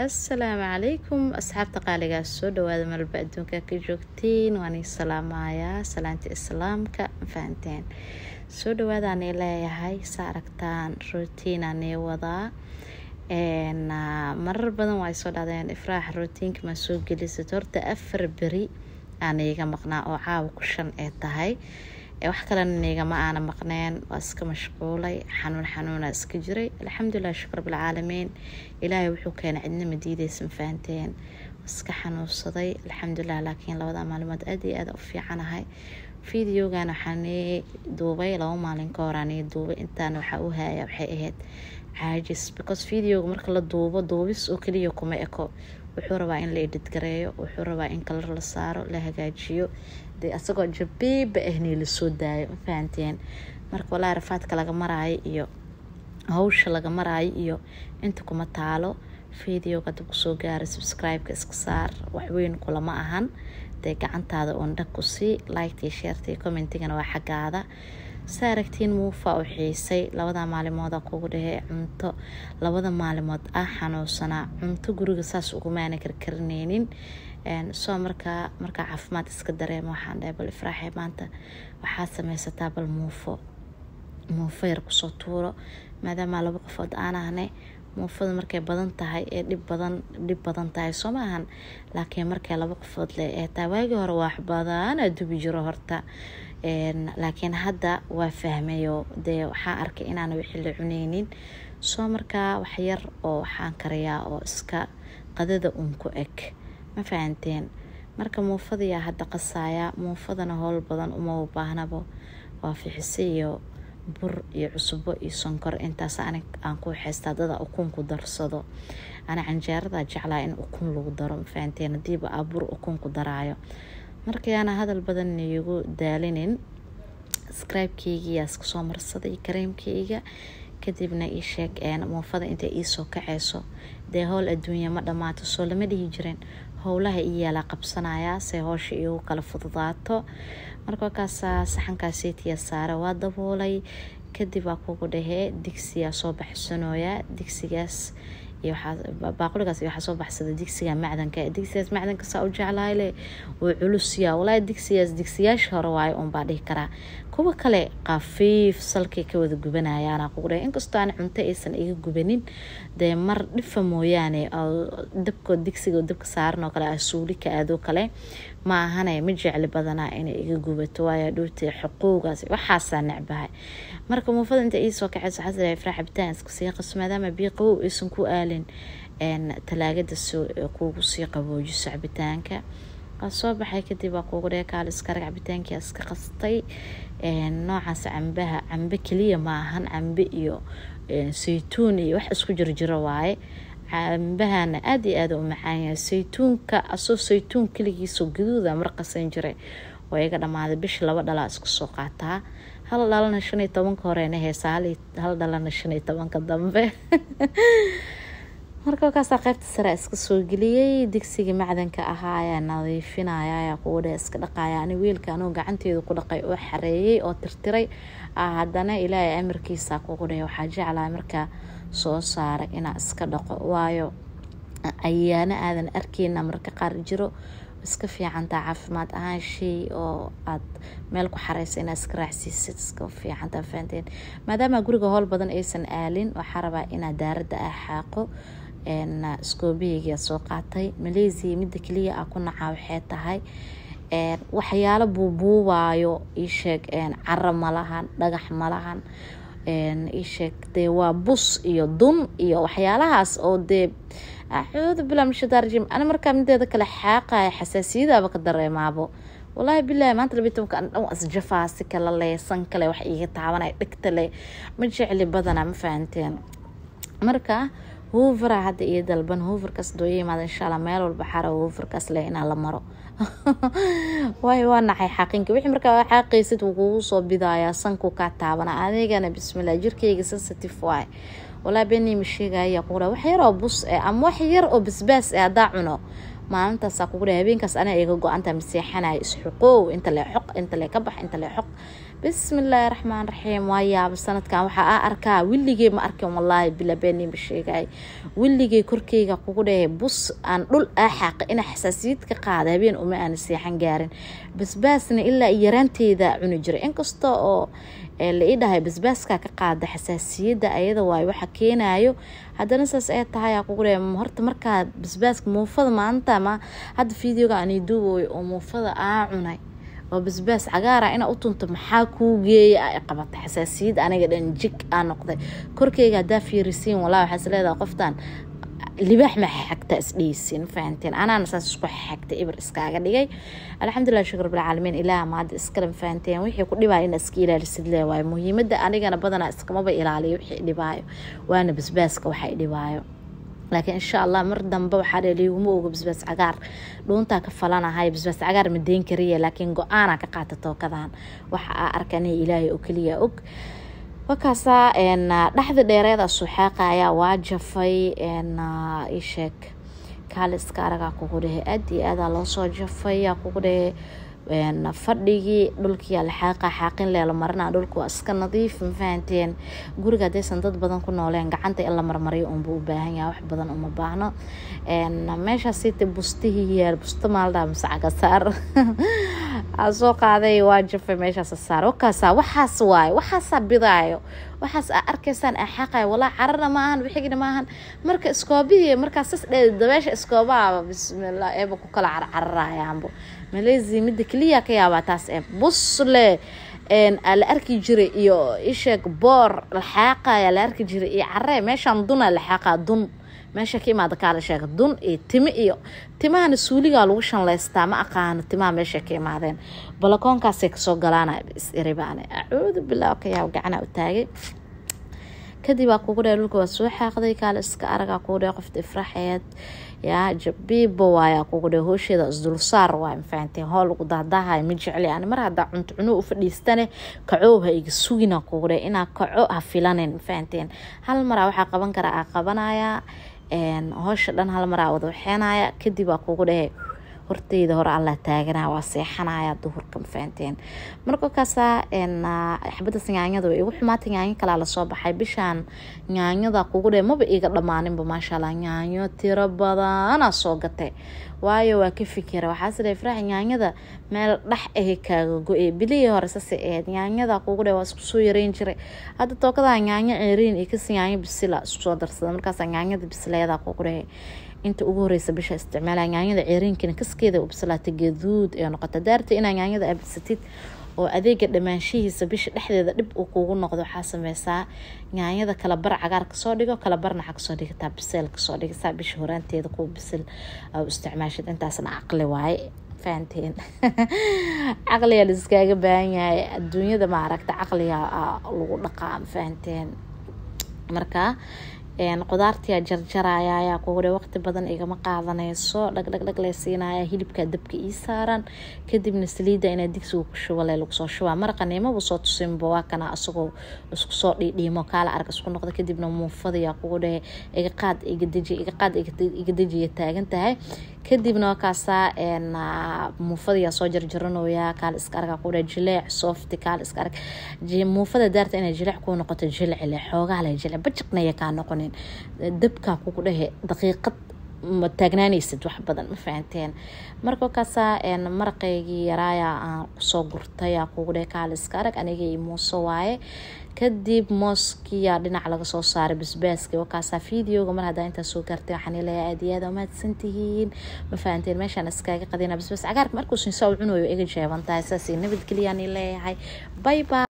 assalaamu calaykum asxaabta qaaligaas soo dhawaada malba adduunka ka joogtiin waan ii salaamayaa salaanta islaamka fahanteen soo dhawaadaan ii leeyahay sa aragtaan routiinaan ii wadaa marar badan waa soo dhadeen ifraax routiinka maa soo gelisad horta afar beri aan iiga maqnaa oo caawa ku shan ee tahay wax kalena niigama aana maqneen waa iska mashquulay xanuun xanuuna iska jiray alxamdulilah shukr bilcaalamiin ilaahay wuxuu keenay cidna ma diideysan fahanteen iska xanuunsaday alxamdulilah laakiin labada maalimood aada iyo aada u fiicanahay videogan waxaan ii duubay laba maalin ka horaan ii duubay intaan waxaa u haaya waxay ahayd caajis because videoga marka la duubo duubis oo keliya kuma eko wuxuu rabaa in la edhidgareeyo wuxuu rabaa in kalar la saaro la hagaajiyo dee asagoo jabiiba ahni lasoo daayo ma fahanteen marka walaa rafaadka laga maraayo iyo hawsha laga maraayo iyo inta kuma taalo videoga dab kusoo gaara subscribe-ka iska saar waxweyn kulama ahan dee gacantaada uun dhag ku sii liktii sheertii commentigana waa xaggaada sa aragtiin muufa u xiisay labada maalimood kugu dhahey cunto labada maalimood ah xanuunsanaa cunto guriga saas ugumaana karkarineynin soo markaa markaa caafimaad iska dareema waxaan dhahay bal ifraaxe maanta waxaad sameysataa bal muufo muufo yar kusoo tuuro maadaama laba qofood aan ahnay muufada markay badan tahay ee dhib badan dhib badan tahay soo ma ahan laakiin markay laba qofood le ee tahay waagii hore wax badan aa dubi jiro horta laakiin hadda waa fahmayo dee waxaan arkay inaana wixii la cuneynin soo markaa waxyar oo waxaan karayaa oo iska qadada uun ku eg ma fahanteen marka muufadayaa hadda qasaaya muufadana howl badan uma baahnabo waa fixise iyo bur iyo cusbo iyo sonkor intaas anig aan ku xeystaa dada ukun ku darsado ana canjeerada jeclaa in ukun lagu daro ma fahanteen hadiiba aa bur ukun ku daraayo markayaana hadal badan iigu daalinin scribe-keygiyaa iska soo marsaday kareemkeyga kadibna ii sheeg muufada intay iisoo kaceyso dee howl adduunya ma dhammaato soo lama dhihi jirin howlaha ii yaalaa qabsanayaa se howsha iigu kala fududaato marka wakaasaa saxankaasiitiya saare waa daboolay kadib waa kugu dhahee digsiyaa soo baxsanooyaa digsigaas baaquligaas waxaa soo baxsada digsiga macdanka digsigaas macdanka saa u jeclahayle wuu culusyaa walaahi digsigaas digsiyaasha hore waayo uunbaa dhihi karaa kuwa kale qafiif salkay ka wada gubanayaana kugu dhahe inkastoo aan cunto aysan iga gubanin dee mar dhifa mooyaane dabko digsiga dabka saaran oo kale asuuli ka aadoo kale ma ahane ma jecli badanaa inay iga gubato waayo dhowtay xuquugaas waxaasaa necbahay marka muufada inta iisoo kaceyso waxaa sidaa ifraa cabitaan iska sii qaso maadaama biyo qabow aysan ku aalin talaagada kuugu sii qaboojiso cabitaanka waa soo baxay kadib waa kuugu dhee kaal iskarag cabitaankia iska qastay noocaas cambaha cambe keliya ma ahan cambe iyo saytuun iyo wax isku jirjiro waaye cambahana aada iyo aada u macaanyahay saytuunka asoo saytuun keligiisoo gaduuda marqasan jiray waa iga dhammaaday bisha laba dhalaa isku soo qaataa hal dhalana shan iyo tobanka horeena heesa hal dhalana shan iyo tobanka dambe marka wakaasaa qaybta sare iska soo geliyey digsigii macdanka ahaa ayaa nadiifinaya ayaa kugu dheh iska dhaqaya ani wiilka anuu gacanteedu ku dhaqay oo xareeyey oo tirtiray haddana ilaahay amarkiisa kugu dheh waxaa jeclaa markaa soo saaray inaa iska dhaqo waayo ayaana aadan arkeyna marka qaar jiro iska fiicantaa caafimaad ahaan shay oo aad meel ku xareysa inaad iska raacsiisid iska fiicantaa fahanteen maadaama guriga howl badan aysan aalin waxaa rabaa inaad daaradda ah xaaqo iskoobiheygia soo qaatay malaysia midda keliya a ku nacaa waxay tahay waxyaalo buubuubaayo iisheeg caro malahan dhagax malahan iisheeg dee waa bus iyo dun iyo waxyaalahaas oo dee acuudu bilaa mishadaarjim ana markaa mideeda kale xaaqaya xasaasiyadaaba ka dareemaabo walaahi bilaahi maanta labiyi tobanka an dhan isjafaa si kale le san kale wax iiga taabanay dhigta le ma jecli badana ma fahanteen marka hoovera hadda iyo dalban hooverkaas dooya imaada insha allah meel walba xara hooverkaas leh inaa la maro waayo waa nacay xaaqinka wixii markaa xaaqaysid wuu kugu soo bidayaa sanku kaa taabana adigana bismillah jirkeyga sensitive waay walaa beni ma sheegaya kugu wax yar oo bus eh ama wax yar oo basbaas eh haddaa cuno maalintaasaa kugu dhahay habeenkaas anaa iga go-anta maseexanaya isxuqoow inta lee xoq inta lee ka bax inta lee xoq bismillaahi raxmaan raxiim waa yaaba sanadkan waxaa a arkaa willigey ma arkin wallaahi bilabeenima sheegay willigey korkeyga kugu dhahay bus aan dhul aa xaaqa ina xasaasiyad ka qaada habeen uma aana seexan gaarin basbaasna ilaa yaraanteeda cuni jiray inkasta oo la ii dhahay basbaaskaa ka qaada xasaasiyadda ayada waayo waxa keenayo haddana saas ee tahay aa kugu dhahay horta markaa basbaaska muufada maanta ma hadda videoga aan duubayo oo muufada aa cunay oo basbaas cagaara ina u tunto maxaa kuu geeya ay qabata xasaasiyad aniga dhan jig aa noqday korkeyga haddaa fiirisiin walaa waxaa is leedahay qoftan libaax ma xagta isdheysin fahanteen anaana saas isku xagta ibir iskaaga dhigay alxamdulilah shukr bilcaalamiin ilaah maada iskale fahanteen wixii ku dhibaayo ina iska ilaalisid leewaayo muhiimada anigana badanaa iskamaba ilaaliyo wixii dhibaayo waana basbaaska waxay dhibaayo laakiin insha allah mar dambe waxaa dhe liiguma oga basbaas cagaar dhuuntaa ka falanahay basbaas cagaar ma deyn kariya laakiin go-aanaa ka qaata tookadan waxa aa arkan ilaahay oo keliya og wakaasaa dhexda dheereeda suxaaqaya waa jafay isheeg kaaliska aragaa kugu dhehe aad iyo aadaa loosoo jafay yaa kugu dhehe fadhigii dhulkii alxaaqa xaaqin leela marina dhulku waa iska nadiif mafahanteen guriga haddaysan dad badan ku nooleen gacanta in la marmariyo unbuu u baahan yahay wax badan uma baahno meeshaasite bustihii yaal busto maaldaa masacaga saar aa soo qaaday waa jafay meeshaas saar wakaasa waxaas waayo waxaasaa bidaayo waxaas aa arkaysaan aa xaqayo walaa cararna maahan wixigna maahan marka iskoobihii markaas sas dheed dabeesha iskoobaaba bismillah eeba ku kala carcararayaanbo maleysia midda keliya ka yaabaa taas ee busle la arki jiray iyo isheeg boor laxaaqaya la arki jiray iyo caree meeshaan duna laxaaqa dun meesha ka imaada kaala sheega dun iyo timo iyo timahana suuligaa lagu shanleystaa ma aqaano timaha meesha ka imaadeen balakoonkaasay kasoo galaana is iribaane acuudu billah ka yaab gacana u taagay kadib aa kugu dheh dhulka waa soo xaaqday kaale iska aragaa kugu dheh qofta ifraxeed yaa jabiiba waayaa kugu dheh hoosheeda isdulsaar waay mafahanteen hool lagu dahdaahay ma jecli ani mar haddaa cunto cuno u fadhiistane kacow ha iga sugina kugu dheh inaa kaco ha filanin mafahanteen hal maraa waxaa qaban karaa aa qabanayaa hoosha dhan hal maraa wada waxeenaya kadib aa kugu dhehe horteyda hore alla taaganaa waa seexanaya duhurka mafahanteen marka kaasaa xabadaas nyaanyada way igu xumaatay nyaanyo kalaa lasoo baxay bishaan nyaanyada kugu dhe maba iga dhammaaninba maasha allah nyaanyo tiro badanaa soo gatay waayo waa ka fikira waxaas dhe farax nyaanyada meel dhex ahe kaaga go-e bilihii hore sase aheyd nyaanyada kugu dhe waa isku soo yareyn jiray hadda tookadaa nyaanyo ceeriin iyo kasi nyaanyo bisila isku soo darsada markaasa nyaanyada bisileeda kugu dhehe inta ugu horeysa bisha isticmaala nyaanyada ceeriinkina kaskeeda u bislaata gaduud ee noqota daarta inaa nyaanyada abisatid oo adeega dhammaanshihiisa bisha dhexdeeda dhib uu kugu noqdo waxaa sameysaa nyaanyada kala bar cagaar kasoo dhigo kala barna waxaa kasoo dhigataa biseel kasoo dhigataa bisha horaanteeda kuwa bisil u isticmaashid intaasna caqli waaye fahanteen caqliga liskaaga baahan yahay adduunyada maaragta caqliga lagu dhaqaa fahanteen marka qudaartia jarjaraya ayaa kugu dhe waqti badan igama qaadanayso dhagdhagdhag lee siinaya hilibka dabka ii saaran kadibna saliida inaa digsiga ku shubale lagusoo shubaa maraqa niimaba soo tusinba waa kana asagoo isku soo dhiidhiimo kaala arag isku noqda kadibna muufadayaa kugu dhehe iga qaad igadeji iga qaad igadejiya taagan tahay kadibna wakaasaa muufadayaa soo jarjaranoyaa kaala iska argaa kugu dhehe jileec softi kaala iska arag muufada daarta inay jileec kuu noqoto jilecile xoogaa le jilec bajiqnaya kaa noqonin dabkaa kugu dhehe daqiiqad ma taagnaanaysid wax badan ma fahanteen marka kaasaa maraqeygii yaraaya aan kusoo gurtaya kugu dhehe kaala iska arag aniga i muuso waaye kadib mooskiyaa dhinac laga soo saaray basbaaska wakaasaa videoga mar haddaa intaa soo gaartay waxaan leeyahay aad iyo aad umahadsan tihiin ma fahanteen meeshaan iskaaga qadina basbaas cagaarka markuu sinsaa u cunayo iga jeeban tahay saasay nabadgeliyaan leeyahay bye bye